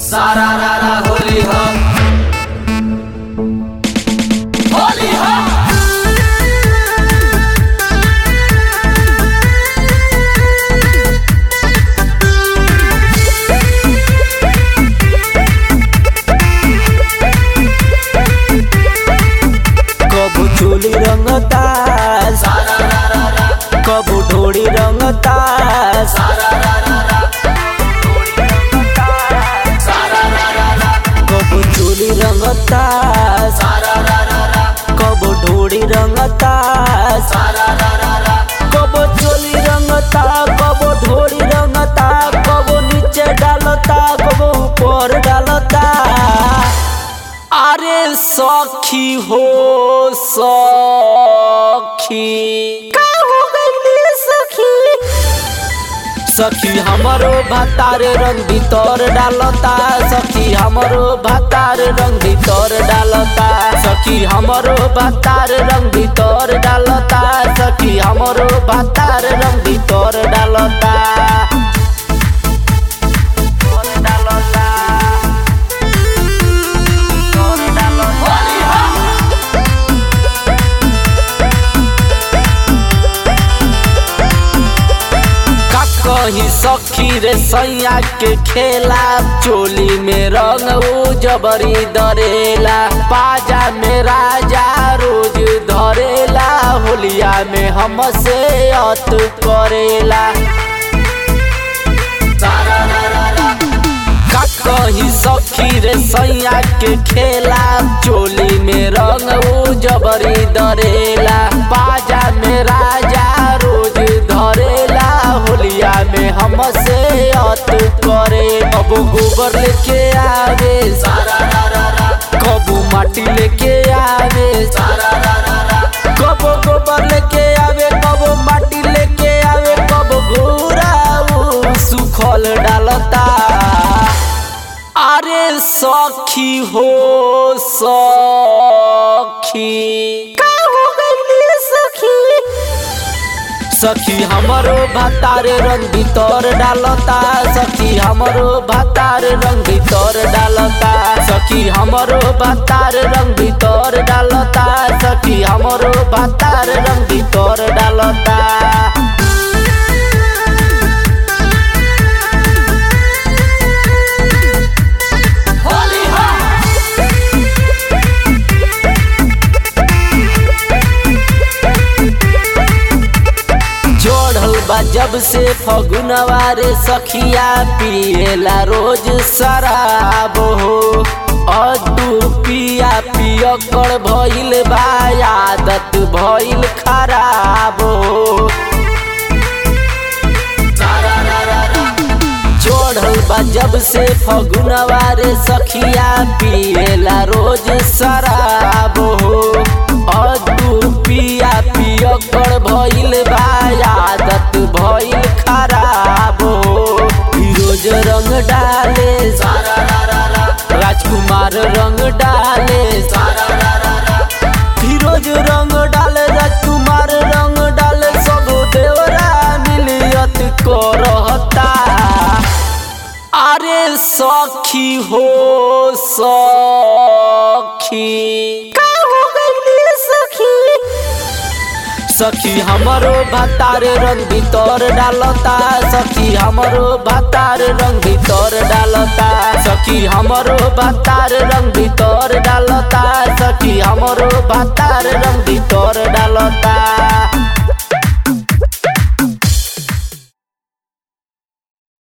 सारा रारा होली हो होली हो कबू चोली रंगता सारा रारा रा कबू ढोड़ी रंगता सारा रारा रा सारा रारा रा कबू चोली रंगता सारा रारा रा कबू ढोड़ी रंगता सारा रारा रा कबो चोली रंगता कबो ढोड़ी रंगता कबो नीचे डालता कबो ऊपर डालता अरे सखी हो सखी का हो गई सखी सखी हमरो भातार रंग भीतर डालता सखी हमरो भातार रंग भीतर डालता सखी हमरो भातार रंग भीतर डालता सखी हमरो भातार रंग भीतर डालता डालता होली हो का कही सखी रे सैया के खेला चोली में रंग उ जबरी दरेला पाजा में राजा रोज धरेला होलिया में हमसे अत करेला सारा रारा रा का कही सखी रे सैया के खेला चोली में रंग उ जबरी दरेला बाजा में राजा रोज धरेला होलिया में हमसे अत करे अब गोबर लेके आवे सारा रारा रा कबू माटी लेके आवे सारा रारा रा कबो गोबर लेके आवे कबो माटी लेके आवे कबो घोड़ा उ सुखल डालता अरे सखी हो सखी का हो गई सखी सखी हमरो भातार रंग भीतर डालता सखी हमरो भातार रंग भीतर डालता सखी हमरो भातार रंग भीतर डालता सखी हमरो भातार रंग भीतर डालता होली हो जोड़ल बा जब से फगुनवा रे सखिया पिएला रोज शराब हो अदू पिया पिय कर भइल बा आदत भइल खराब हो सारा रारा रा जोड़ल बा जब से फगुनवा रे सखिया पिएला रोज शराब हो अदू पिया पिय कर भइल बा आदत भइल खराब हो फिरोज रंग डाले सारा रारा रा राजकुमार रंग डाले सारा रारा रा फिरोज रंग डाले राजकुमार रंग डाले सब देवरा मिलियत को रहता अरे सखी हो सखी का हो गई सखी सखी हमरो भातार रंग भीतर डालता सखी हमरो भातार रंग भीतर डालता सखी हमरो भातार रंग भीतर डालता सखी हमरो भातार रंग भीतर डालता